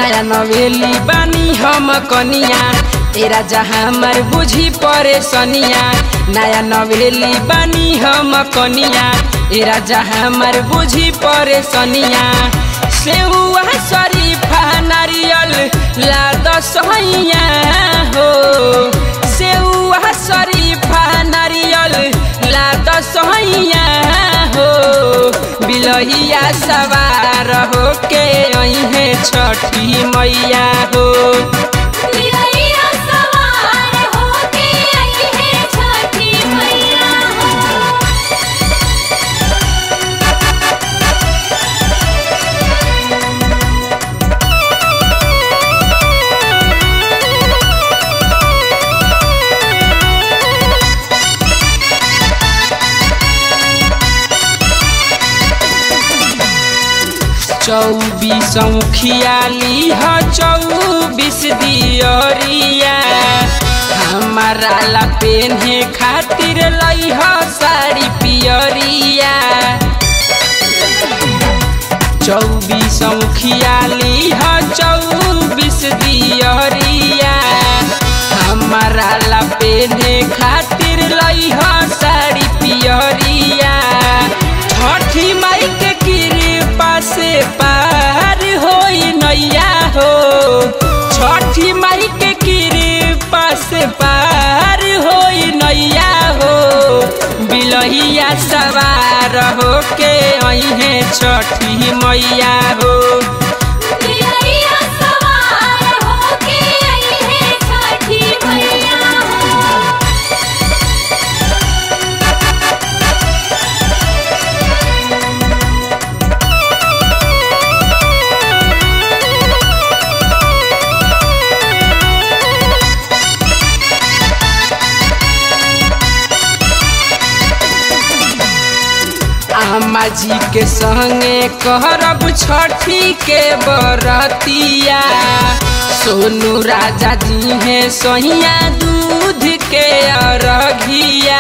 नया नवेली बानी हम कनिया तेरा जहाँ हमर बुझी परेशनिया नया नवेली बानी हम कनिया तेरा जहाँ हमर बुझी परेशनिया सेहुआ शरीफा नारियल लाद सहिया हो सेहुआ शरीफा नारियल लाद सहिया हो बिलहिया सवार हो के अहे छठी मैया हो बिलैया सवार होके आई है छठी मैया हो चौबीस खियाली ह चौबीस दियरिया हमारा ला पेन्हे खातिर लई ह साड़ी पियरिया चौबीस खियाली ह चौबीस दियरिया हमारा ला पेन्हे खातिर लई ह साड़ी पियरिया छठी माई के कृपा से पार होई नैया हो छठी माई के कृपा से पार होई नैया हो बिलहिया सवार हो के अहे छठी मैया हो बिलैया सवार होके आई है छठी मैया हो अम्मा जी के संगे करब छठी के बरतिया सोनू राजा जी है सोहिया दूध के अरघिया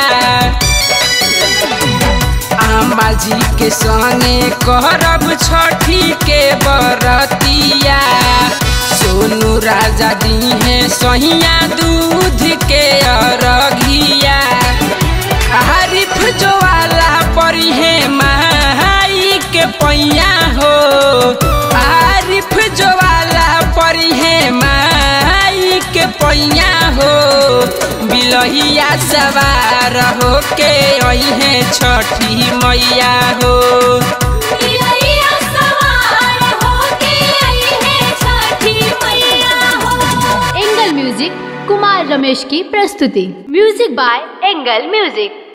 अम्मा जी के संगे करब छठी के बरतिया सोनू राजा दी है सोहिया दूध के अरघिया आरिफ जो वाला परी है माई के पैया हो आरिफ जो वाला परी है माई के पैया हो बिलहिया सवार हो के अहे छठी मैया हो बिलैया सवार होके आई है छठी मैया हो एंगल म्यूजिक कुमार रमेश की प्रस्तुति म्यूजिक बाय एंगल म्यूजिक